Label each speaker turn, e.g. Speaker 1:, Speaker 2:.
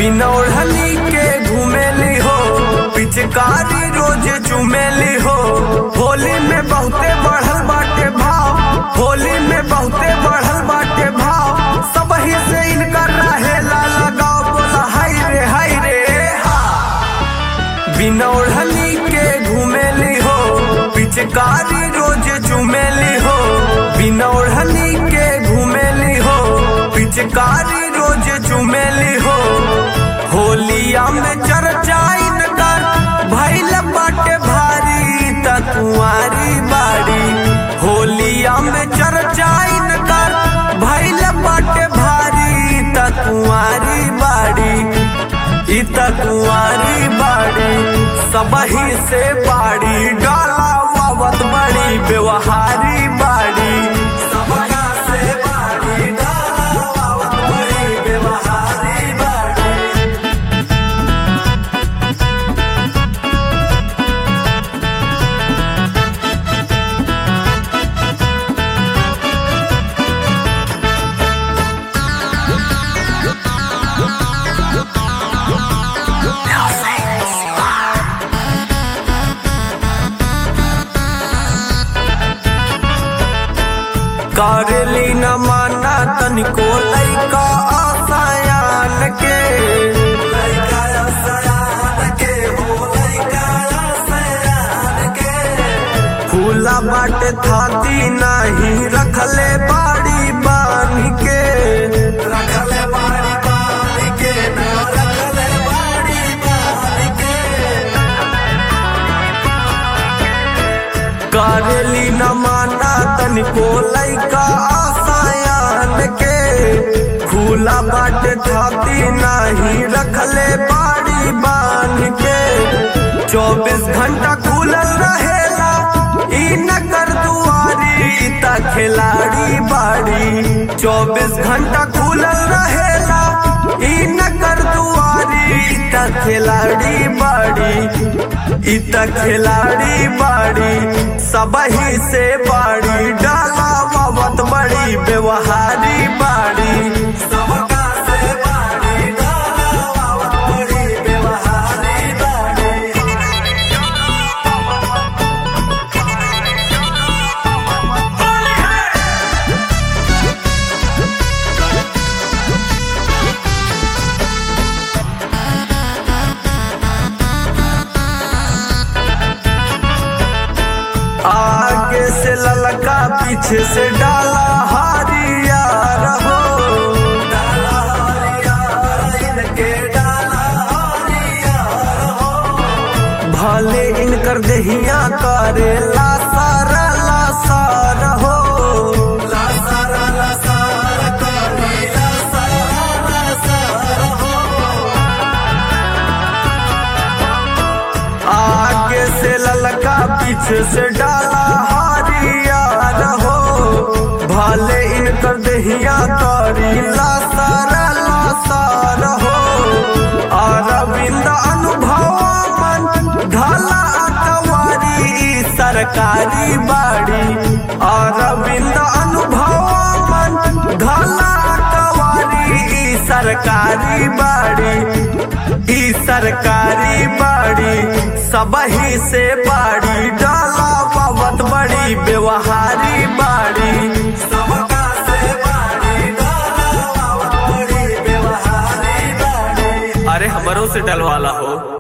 Speaker 1: बिना ओढ़नी के घूमेली हो पिचकारी रोज चुमेली हो होली में बहुते बढ़ल बाटे भाव होली में बहुते बढ़ल बाटे भाव सब ही से इनकर रहेला लगाओ बोला हाय रे हाय रे हा बिना ओढ़नी के घूमेली हो पिचकारी रोज चुमेली हो बिना ओढ़नी के घूमेली हो पिचकारी रोज चुमेली हो होलिया में चर्चाइन कर भैल बाटे भारी त कुंवारी बाड़ी होलिया में चर्चाइन कर भैल बाटे भारी त कुंवारी बाड़ी इत कुंवारी बाड़ी सबही से बाड़ी डाला वावत बड़ी व्यवहारी बाड़ी सबका से बाड़ी डाला वावत बड़ी व्यवहारी बाड़ी करेली न माना तनिको लैका आसायान के लैका आसायान के हो लैका आसायान के फूला बाटे थाती नाही रखले बाड़ी बांध के रखले बाड़ी बांध के न रखले बाड़ी बांध के करेली न माना तनिको लैका आसायान के खुला बाटे थाती नाही रखले बाड़ी बांध के चौबीस घंटा खुलल रहेला ई नगर दुआरी त खिलाड़ी बाड़ी चौबीस घंटा खुलल रहेला ई नगर दुआरी त खिलाड़ी बाड़ी इत खिलाड़ी बाड़ी सबही से बाड़ी डाला वावत बड़ी व्यवहारी बाड़ी सबका से बाड़ी डाला वावत बड़ी व्यवहारी बाड़ी आगे से ललका पीछे से डाला हारिया रहो डाला हारिया इनके डाला हारिया रहो भले इनकर दहिया करे ला सारा ला सारा हो ला सारा ला सारा करे ला सारा ला सारा हो आगे से ललका पीछे से डाला हारिया रहो भाले इनकर दहिया तारी लासारा लासारा हो अरविंद अनुभव मन ढाला अकवारी ई सरकारी बाड़ी अरविंद अनुभव मन ढाला अकवारी ई सरकारी बाड़ी ई सरकारी बाड़ी सबही से बाड़ी डाला पावत बड़ी व्यवहारी बाड़ी सबका से बाड़ी डाला पावत बड़ी व्यवहारी बाड़ी अरे हमरों से डलवाला हो